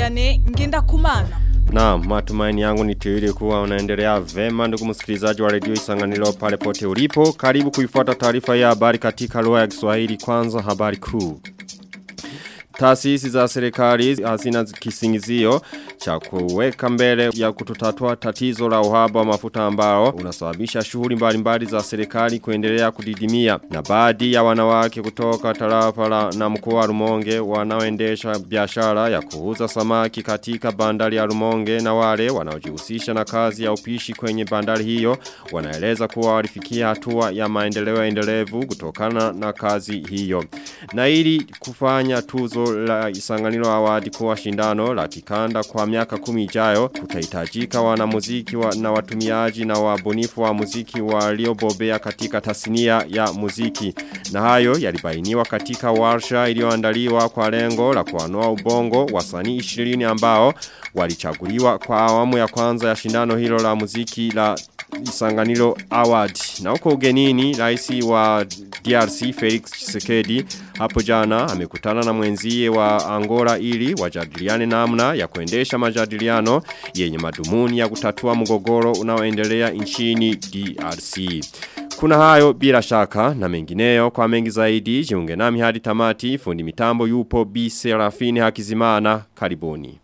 Vianney ngenda kumana. Na matumaini yangu ni tuwili kuwa unaendelea vema ndugu msikilizaji wa redio isanganilo pale pote ulipo. Karibu kuifuata taarifa ya habari katika lugha ya Kiswahili kwanza habari kuu. Taasisi za serikali hazina kisingizio cha kuweka mbele ya kutotatua tatizo la uhaba wa mafuta ambao unasababisha shughuli mbalimbali za serikali kuendelea kudidimia na baadhi ya wanawake kutoka tarafa la na mkoa wa Rumonge wanaoendesha biashara ya kuuza samaki katika bandari ya Rumonge na wale wanaojihusisha na kazi ya upishi kwenye bandari hiyo wanaeleza kuwa walifikia hatua ya maendeleo endelevu kutokana na kazi hiyo na ili kufanya tuzo la isanganilo awadi kuwa shindano la kikanda kwa miaka kumi ijayo kutahitajika wanamuziki wa, na watumiaji na wabunifu wa muziki waliobobea katika tasnia ya muziki na hayo yalibainiwa katika warsha iliyoandaliwa kwa lengo la kuanoa ubongo wasanii 20 ambao walichaguliwa kwa awamu ya kwanza ya shindano hilo la muziki la Isanganiro Award. Na huko ugenini raisi wa DRC Felix Tshisekedi hapo jana amekutana na mwenzie wa Angola ili wajadiliane namna ya kuendesha majadiliano yenye madumuni ya kutatua mgogoro unaoendelea nchini DRC. Kuna hayo bila shaka na mengineyo kwa mengi zaidi jiunge nami hadi tamati fundi mitambo yupo B Serafini Hakizimana karibuni.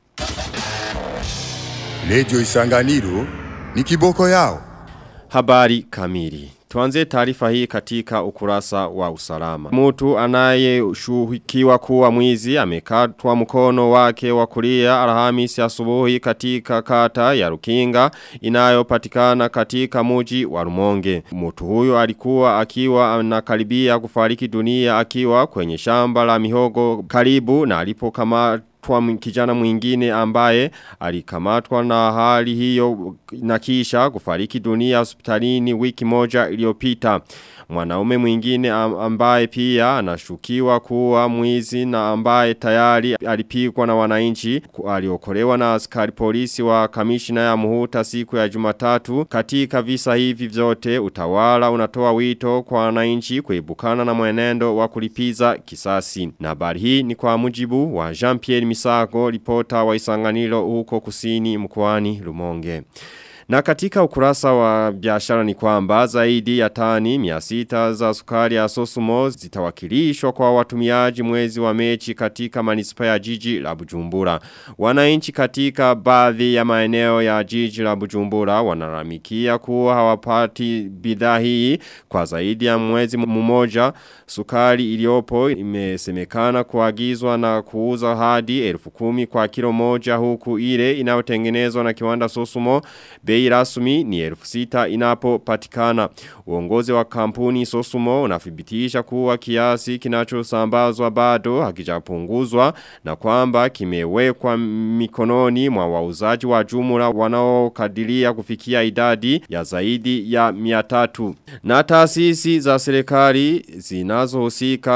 Lejo Isanganiro ni kiboko yao. Habari kamili. Tuanze taarifa hii katika ukurasa wa usalama. Mtu anayeshuhukiwa kuwa mwizi amekatwa mkono wake wa kulia Alhamisi asubuhi katika kata ya Rukinga inayopatikana katika muji wa Rumonge. Mtu huyo alikuwa akiwa anakaribia kufariki dunia akiwa kwenye shamba la mihogo karibu na alipokamata kwa kijana mwingine ambaye alikamatwa na hali hiyo na kisha kufariki dunia hospitalini wiki moja iliyopita. Mwanaume mwingine ambaye pia anashukiwa kuwa mwizi na ambaye tayari alipigwa na wananchi aliokolewa na askari polisi wa kamishina ya muhuta siku ya jumatatu. Katika visa hivi vyote utawala unatoa wito kwa wananchi kuibukana na mwenendo wa kulipiza kisasi. Na habari hii ni kwa mujibu wa Jean-Pierre Misago, ripota wa isanganilo huko kusini mkoani Rumonge. Na katika ukurasa wa biashara ni kwamba zaidi ya tani 600 za sukari ya Sosumo zitawakilishwa kwa watumiaji mwezi wa mechi katika manispa ya jiji la Bujumbura. Wananchi katika baadhi ya maeneo ya jiji la Bujumbura wanaramikia kuwa hawapati bidhaa hii kwa zaidi ya mwezi mmoja. Sukari iliyopo imesemekana kuagizwa na kuuza hadi elfu kumi kwa kilo moja huku ile inayotengenezwa na kiwanda Sosumo bei rasmi ni elfu sita inapopatikana. Uongozi wa kampuni Sosumo unathibitisha kuwa kiasi kinachosambazwa bado hakijapunguzwa na kwamba kimewekwa mikononi mwa wauzaji wa jumla wanaokadiria kufikia idadi ya zaidi ya 300. Na taasisi za serikali zinazohusika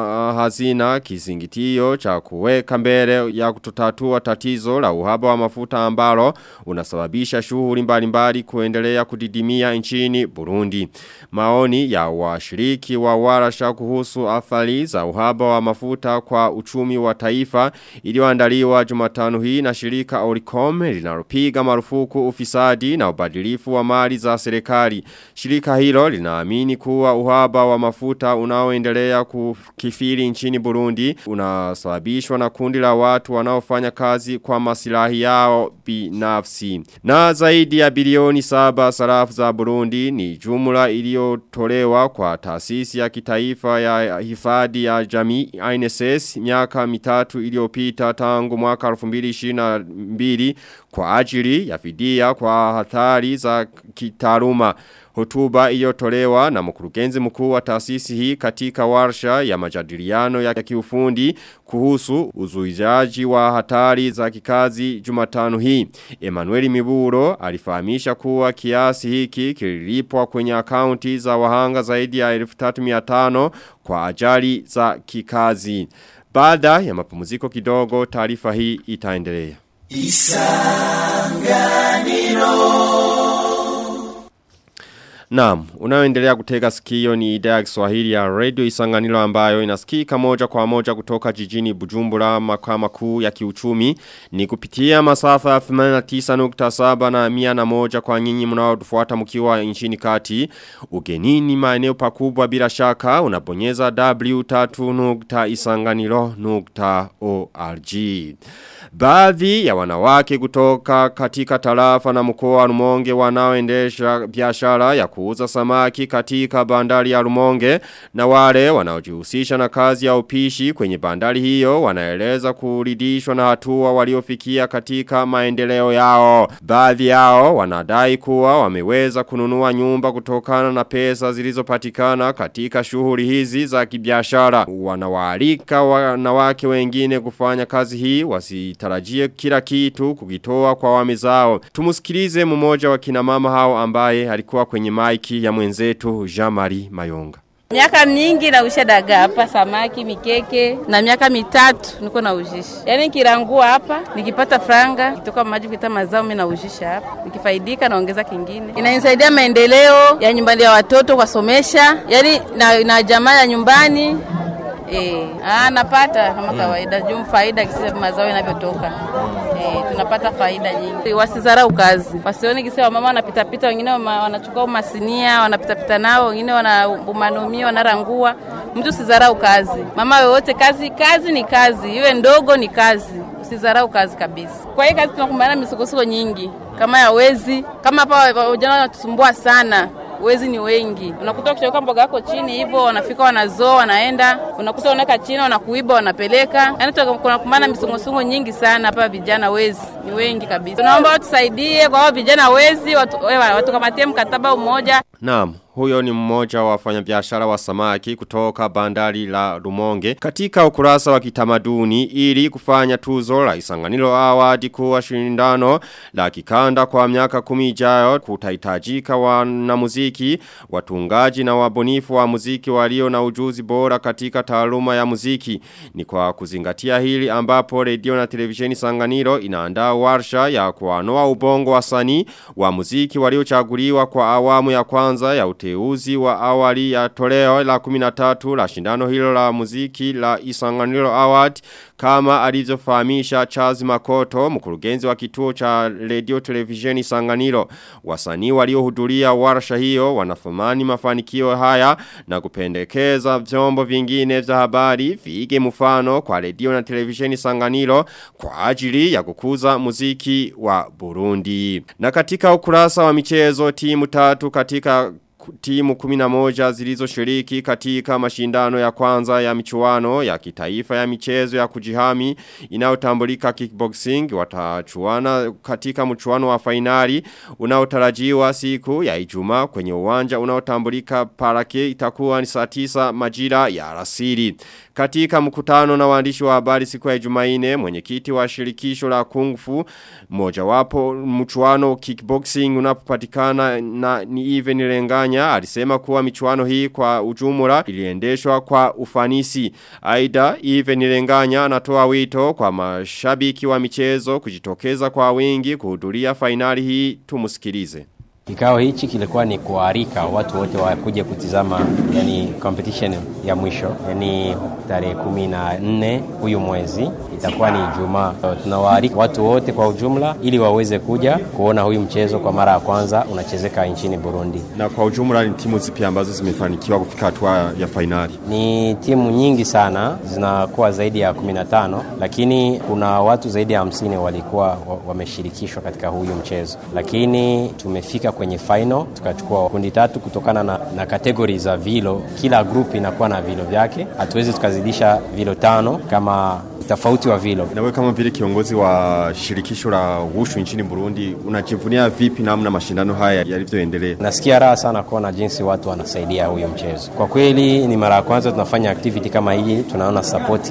hazina kisingitio cha kuweka mbele ya kutotatua tatizo la uhaba wa mafuta ambalo unasababisha shughuli mbalimbali kuendelea kudidimia nchini Burundi. Maoni ya washiriki wa warasha kuhusu athari za uhaba wa mafuta kwa uchumi wa taifa iliyoandaliwa Jumatano hii na shirika Oricom linalopiga marufuku ufisadi na ubadilifu wa mali za serikali. Shirika hilo linaamini kuwa uhaba wa mafuta unaoendelea kukifiri nchini Burundi unasababishwa na kundi la watu wanaofanya kazi kwa masilahi yao binafsi. Na zaidi ya bilioni saba sarafu za Burundi ni jumla iliyotolewa kwa taasisi ya kitaifa ya hifadhi ya jamii INSS miaka mitatu iliyopita tangu mwaka 2022 kwa ajili ya fidia kwa hatari za kitaruma. Hotuba iliyotolewa na mkurugenzi mkuu wa taasisi hii katika warsha ya majadiliano ya kiufundi kuhusu uzuizaji wa hatari za kikazi Jumatano hii. Emmanuel Miburo alifahamisha kuwa kiasi hiki kililipwa kwenye akaunti za wahanga zaidi ya 1300 kwa ajali za kikazi. Baada ya mapumziko kidogo taarifa hii itaendelea. Isanganiro Naam, unaoendelea kutega sikio ni idhaa ya Kiswahili ya Radio Isanganiro ambayo inasikika moja kwa moja kutoka jijini Bujumbura makao makuu ya kiuchumi ni kupitia masafa ya 89.7 na 101 kwa nyinyi mnaotufuata mkiwa nchini kati. Ugenini maeneo pakubwa bila shaka unabonyeza w3.isanganiro.org. Baadhi ya wanawake kutoka katika tarafa na mkoa wa Rumonge wanaoendesha biashara ya kuuza samaki katika bandari ya Rumonge na wale wanaojihusisha na kazi ya upishi kwenye bandari hiyo wanaeleza kuridhishwa na hatua waliofikia katika maendeleo yao. Baadhi yao wanadai kuwa wameweza kununua nyumba kutokana na pesa zilizopatikana katika shughuli hizi za kibiashara. Wanawaalika wanawake wengine kufanya kazi hii wasitarajie kila kitu kukitoa kwa wame zao. Tumusikilize mmoja wa kina mama hao ambaye alikuwa kwenye maiki ya mwenzetu Jean-Marie Mayonga. Miaka mingi nausha dagaa hapa, samaki, mikeke na miaka mitatu niko naujisha. Yaani nikirangua hapa, nikipata franga, kitoka maji kuita mazao mimi naujisha hapa. Nikifaidika naongeza kingine. Inanisaidia maendeleo ya nyumbani ya watoto kuwasomesha, yaani na, na jamaa ya nyumbani Eh, ah napata kama kawaida juu faida kisi mazao yanavyotoka. Eh, tunapata faida nyingi. Wasizarau kazi. Wasione kisi mama wanapita pita wengine wanachukua masinia, wanapita pita nao, wengine wanabumanumia, wanarangua. Mtu usizarau kazi. Mama yoyote kazi, kazi ni kazi. Iwe ndogo ni kazi. Usizarau kazi kabisa. Kwa hiyo kazi tunakumbana na misukosuko nyingi kama ya wezi, kama hapa vijana wanatusumbua sana wezi ni wengi. Unakuta ukichukua mboga yako chini hivyo, wanafika wanazoa, wanaenda, unakuta unaweka chini, wanakuiba, wanapeleka. Yaani kuna kumana misongosungo nyingi sana hapa, vijana wezi ni wengi kabisa. Tunaomba watusaidie kwa hao vijana wezi, watu, watu kamatie mkataba umoja. Naam, huyo ni mmoja wa wafanyabiashara wa samaki kutoka bandari la Rumonge katika ukurasa wa kitamaduni ili kufanya tuzo la Isanganiro Award kuwa shindano la kikanda kwa miaka kumi ijayo kutahitajika wanamuziki watungaji na wabunifu wa muziki walio na ujuzi bora katika taaluma ya muziki ni kwa kuzingatia hili ambapo redio na televisheni Sanganiro inaandaa warsha ya kuanoa ubongo wasanii wa muziki waliochaguliwa kwa awamu ya kwanza ya uteuzi wa awali ya toleo la 13 la shindano hilo la muziki la Isanganiro Award kama alivyofahamisha Charles Makoto mkurugenzi wa kituo cha radio televisheni Sanganiro wasanii waliohudhuria warsha hiyo wanafumani mafanikio haya na kupendekeza vyombo vingine vya habari vige mfano kwa radio na televisheni Sanganiro kwa ajili ya kukuza muziki wa Burundi na katika ukurasa wa michezo timu tatu katika timu 11 zilizoshiriki katika mashindano ya kwanza ya michuano ya kitaifa ya michezo ya kujihami inayotambulika kickboxing watachuana katika mchuano wa fainali unaotarajiwa siku ya Ijumaa kwenye uwanja unaotambulika Parake itakuwa ni saa 9 majira ya alasiri. Katika mkutano na waandishi wa habari siku ya Ijumaine mwenyekiti wa shirikisho la Kung Fu mojawapo mchuano kickboxing unapopatikana na ni even Renganya alisema kuwa michuano hii kwa ujumla iliendeshwa kwa ufanisi. Aida even Renganya anatoa wito kwa mashabiki wa michezo kujitokeza kwa wingi kuhudhuria fainali hii tumusikilize. Kikao hichi kilikuwa ni kuarika watu wote wakuje kutizama yani competition ya mwisho yani tarehe kumi na nne huyu mwezi itakuwa ni Ijumaa. So, tunawaarika watu wote kwa ujumla ili waweze kuja kuona huyu mchezo kwa mara ya kwanza unachezeka nchini Burundi. Na kwa ujumla ni timu zipi ambazo zimefanikiwa kufika hatua ya fainali? Ni timu nyingi sana, zinakuwa zaidi ya 15 lakini kuna watu zaidi ya 50 walikuwa wameshirikishwa katika huyu mchezo, lakini tumefika kwenye final tukachukua kundi tatu kutokana na, na kategori za vilo. Kila group inakuwa na vilo vyake, hatuwezi tukazidisha vilo tano kama tofauti wa vilo. Na wewe kama vile kiongozi wa shirikisho la wushu nchini Burundi, unajivunia vipi namna mashindano haya yalivyoendelea? Nasikia raha sana kuona jinsi watu wanasaidia huyo mchezo. Kwa kweli ni mara ya kwanza tunafanya activity kama hii, tunaona sapoti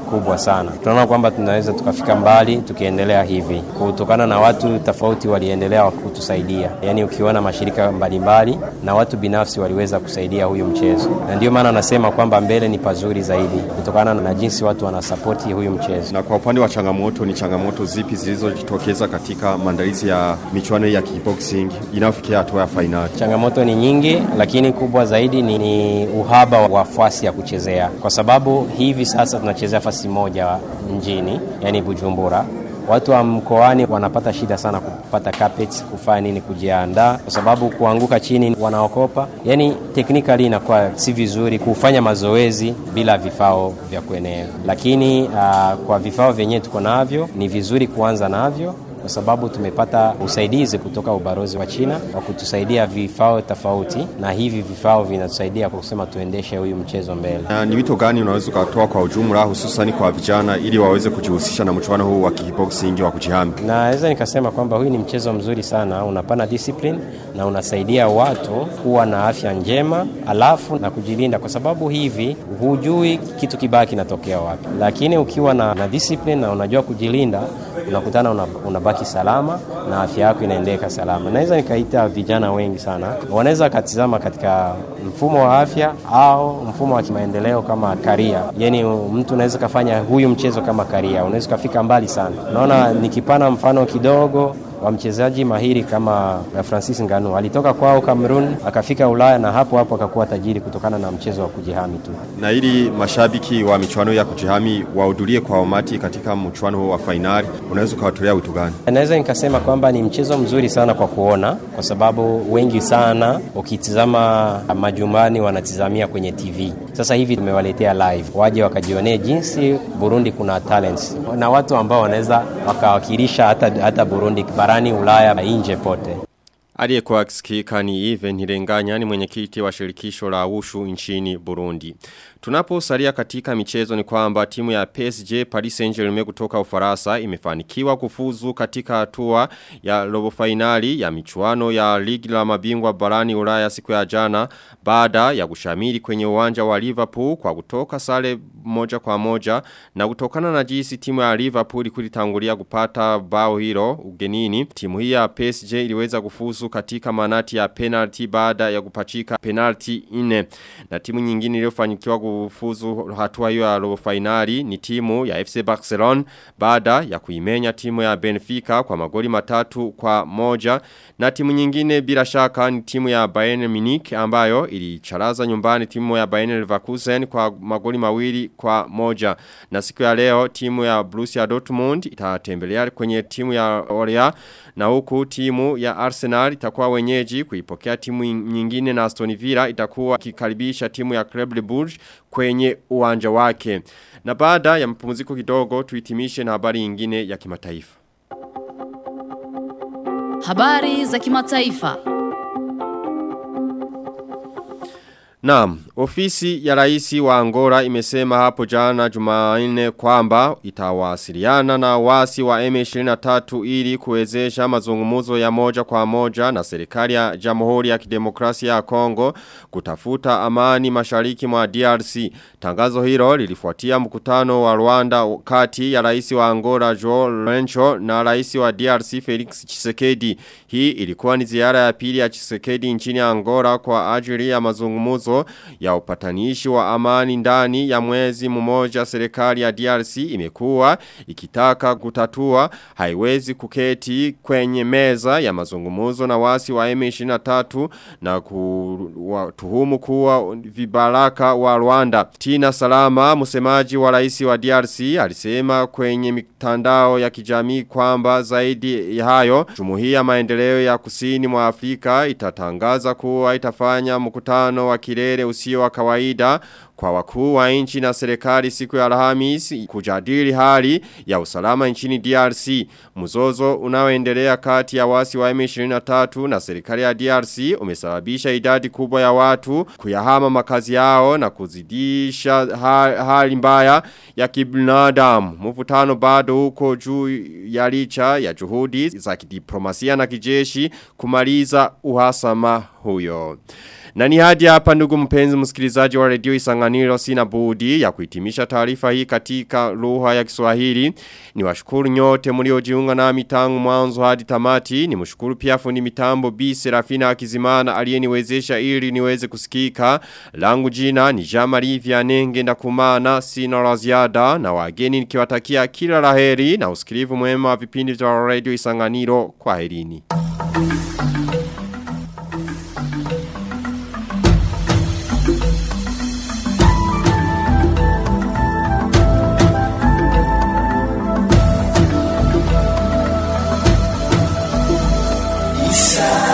kubwa sana. Tunaona kwamba tunaweza tukafika mbali tukiendelea hivi, kutokana na watu tofauti waliendelea kutusaidia. Yaani ukiona mashirika mbalimbali na watu binafsi waliweza kusaidia huyu mchezo, na ndio maana nasema kwamba mbele ni pazuri zaidi, kutokana na jinsi watu wanasapoti huyu mchezo. Na kwa upande wa changamoto, ni changamoto zipi zilizojitokeza katika maandalizi ya michuano ya kickboxing inayofikia hatua ya fainali? Changamoto ni nyingi, lakini kubwa zaidi ni, ni uhaba wa fasi ya kuchezea, kwa sababu hivi sasa tunachezea fasi moja mjini, yani Bujumbura. Watu wa mkoani wanapata shida sana kupata carpets, kufanya nini, kujiandaa, kwa sababu kuanguka chini wanaokopa. Yani technically inakuwa si vizuri kufanya mazoezi bila vifao vya kuenea, lakini uh, kwa vifao vyenyewe tuko navyo, ni vizuri kuanza navyo kwa sababu tumepata usaidizi kutoka ubalozi wa China wa kutusaidia vifao tofauti, na hivi vifao vinatusaidia kwa kusema tuendeshe huyu mchezo mbele. Na ni wito gani unaweza ukatoa kwa ujumla, hususani kwa vijana, ili waweze kujihusisha na mchuano huu wa kickboxing wa kujihami? Naweza nikasema kwamba huyu ni mchezo mzuri sana, unapana discipline na unasaidia watu kuwa na afya njema, alafu na kujilinda, kwa sababu hivi hujui kitu kibaya kinatokea wapi, lakini ukiwa na, na discipline na unajua kujilinda, unakutana una, unabaki salama na afya yako inaendeka salama. Naweza nikaita vijana wengi sana wanaweza wakatizama katika mfumo wa afya au mfumo wa kimaendeleo kama karia, yani mtu unaweza kafanya huyu mchezo kama karia, unaweza ukafika mbali sana. Naona nikipana mfano kidogo wa mchezaji mahiri kama Francis Ngannou alitoka kwao Cameroon akafika Ulaya na hapo hapo akakuwa tajiri kutokana na mchezo wa kujihami tu. Na ili mashabiki wa michuano ya kujihami wahudhurie kwa umati katika mchuano huu wa fainali, unaweza ukawatolea wito gani? Naweza nikasema kwamba ni mchezo mzuri sana kwa kuona, kwa sababu wengi sana ukitizama majumbani wanatizamia kwenye TV. Sasa hivi tumewaletea live, waje wakajionee jinsi Burundi kuna talents na watu ambao wanaweza wakawakilisha hata, hata Burundi barani Ulaya na nje pote. Aliyekuwa akisikika ni Even Hirenganya ni mwenyekiti wa shirikisho la ushu nchini Burundi. Tunaposalia katika michezo ni kwamba timu ya PSG Paris Saint-Germain kutoka Ufaransa imefanikiwa kufuzu katika hatua ya robo finali ya michuano ya ligi la mabingwa barani Ulaya siku ya jana baada ya kushamiri kwenye uwanja wa Liverpool kwa kutoka sare moja kwa moja na kutokana na jinsi timu ya Liverpool kulitangulia kupata bao hilo ugenini timu hii ya PSG iliweza kufuzu katika manati ya penalty baada ya kupachika penalty ine na timu nyingine iliyofanikiwa kufuzu hatua hiyo ya robo finali ni timu ya FC Barcelona baada ya kuimenya timu ya Benfica kwa magoli matatu kwa moja na timu nyingine bila shaka ni timu ya Bayern Munich ambayo ilicharaza nyumbani timu ya Bayern Leverkusen kwa magoli mawili kwa moja na siku ya leo timu ya Borussia Dortmund itatembelea kwenye timu ya Orea na huku timu ya Arsenal itakuwa wenyeji kuipokea timu nyingine na Aston Villa itakuwa kikaribisha timu ya Club Brugge kwenye uwanja wake. Na baada ya mpumziko kidogo tuitimishe na habari nyingine ya kimataifa. Habari za kimataifa. Naam, ofisi ya raisi wa Angola imesema hapo jana Jumanne kwamba itawasiliana na wasi wa M23 ili kuwezesha mazungumzo ya moja kwa moja na serikali ya Jamhuri ya Kidemokrasia ya Kongo kutafuta amani mashariki mwa DRC. Tangazo hilo lilifuatia mkutano wa Rwanda kati ya raisi wa Angola Joe Lorenzo na raisi wa DRC Felix Tshisekedi. Hii ilikuwa ni ziara ya pili ya Tshisekedi nchini Angola kwa ajili ya mazungumzo ya upatanishi wa amani ndani ya mwezi mmoja serikali ya DRC imekuwa ikitaka kutatua haiwezi kuketi kwenye meza ya mazungumuzo na wasi wa M23 na kutuhumu kuwa vibaraka wa Rwanda. Tina Salama msemaji wa rais wa DRC alisema kwenye mitandao ya kijamii kwamba zaidi ya hayo jumuiya maendeleo ya kusini mwa Afrika itatangaza kuwa itafanya mkutano wa kilele usio wa kawaida kwa wakuu wa nchi na serikali siku ya Alhamisi kujadili hali ya usalama nchini DRC. Mzozo unaoendelea kati ya wasi wa M23 na serikali ya DRC umesababisha idadi kubwa ya watu kuyahama makazi yao na kuzidisha hali mbaya ya kibinadamu. Mvutano bado huko juu ya licha ya juhudi za kidiplomasia na kijeshi kumaliza uhasama huyo. Na ni hadi hapa ndugu mpenzi msikilizaji wa redio Isanganiro sina budi ya kuhitimisha taarifa hii katika lugha ya Kiswahili. Ni washukuru nyote mliojiunga nami tangu mwanzo hadi tamati. Ni mshukuru pia fundi mitambo B Serafina Akizimana aliyeniwezesha ili niweze kusikika. Langu jina ni Jamari Vianenge ndakumana sina la ziada na wageni nikiwatakia kila laheri na usikilivu mwema wa vipindi vya redio Isanganiro kwa herini. Isa